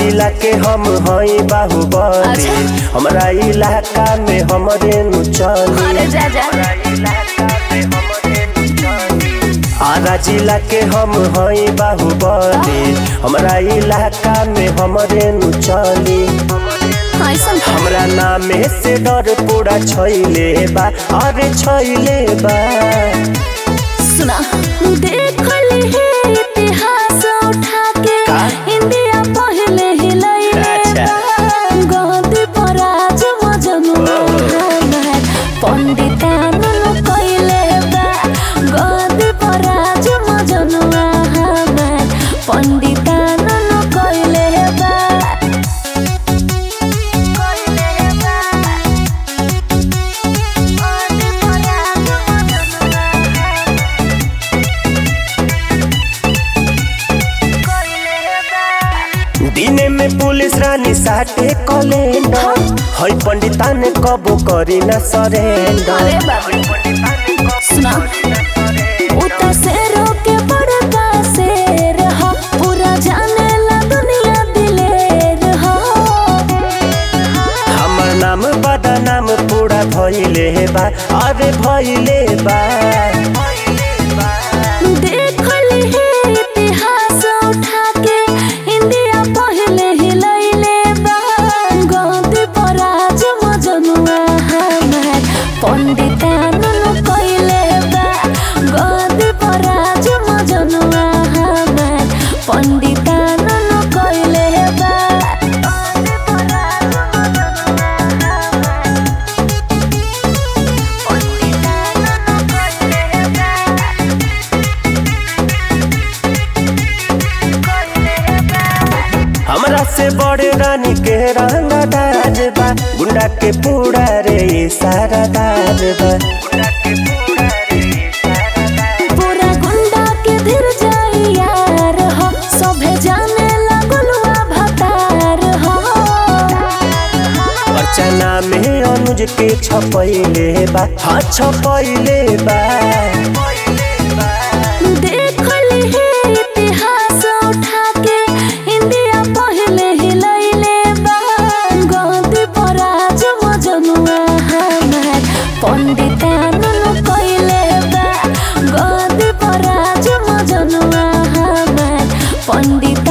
जिला के हम हई बाहुबली अच्छा। हमरा इलाका में हमरे नु चली अरे जा जा आरा जिला के हम हई बाहुबली हमरा इलाका में हमरे नु चली ऐसन हमरा नामे से डर पूरा छैले बा अरे छैले बा सुना देख ली है इतिहास उठा के का? इंडिया पहले ही लइले अच्छा। बा गद्दी पर आज मजनुआ हमार पंडितान कइले बा गद्दी पर आज मजनुआ हमार पंडितान कइले बा कइले बा गद्दी पर आज मजनुआ दिने में पुलिस रानी साटे कलेंडर हई पंडिता ने कबो करी ना सरेंडर अरे बाबू सुना उता शेरों के बड़का शेर हो पूरा जाने ला दुनिया दिलेर हो हमर नाम बदा नाम पूरा भइले बा अरे भइले बा देख ली है इतिहास उठा के इंडिया पहले ही लइले बा गद्दी पर आज मजनुआ हमार पंडितान कइले बा गद्दी पर आज मजनुआ हमार पंडितान कइले बा गद्दी पर आज मजनुआ हमार पंडितान कइले बा हमरा से बड़े रानी के रंगा दाज बा गुंडा के पूरा रे ये सारा दाज बा पूरा गुंडा के धीर जाई यार हो सभे जाने लगलुआ भतार हो अर्चना में अनुज के छपैले बा हाँ छपैले बा देख ली है इतिहास उठा के इंडिया पहले ही लइले बा गद्दी पर आज मजनुआ हमार पंडितान कइले बा गद्दी पर आज मजनुआ हमार पंडित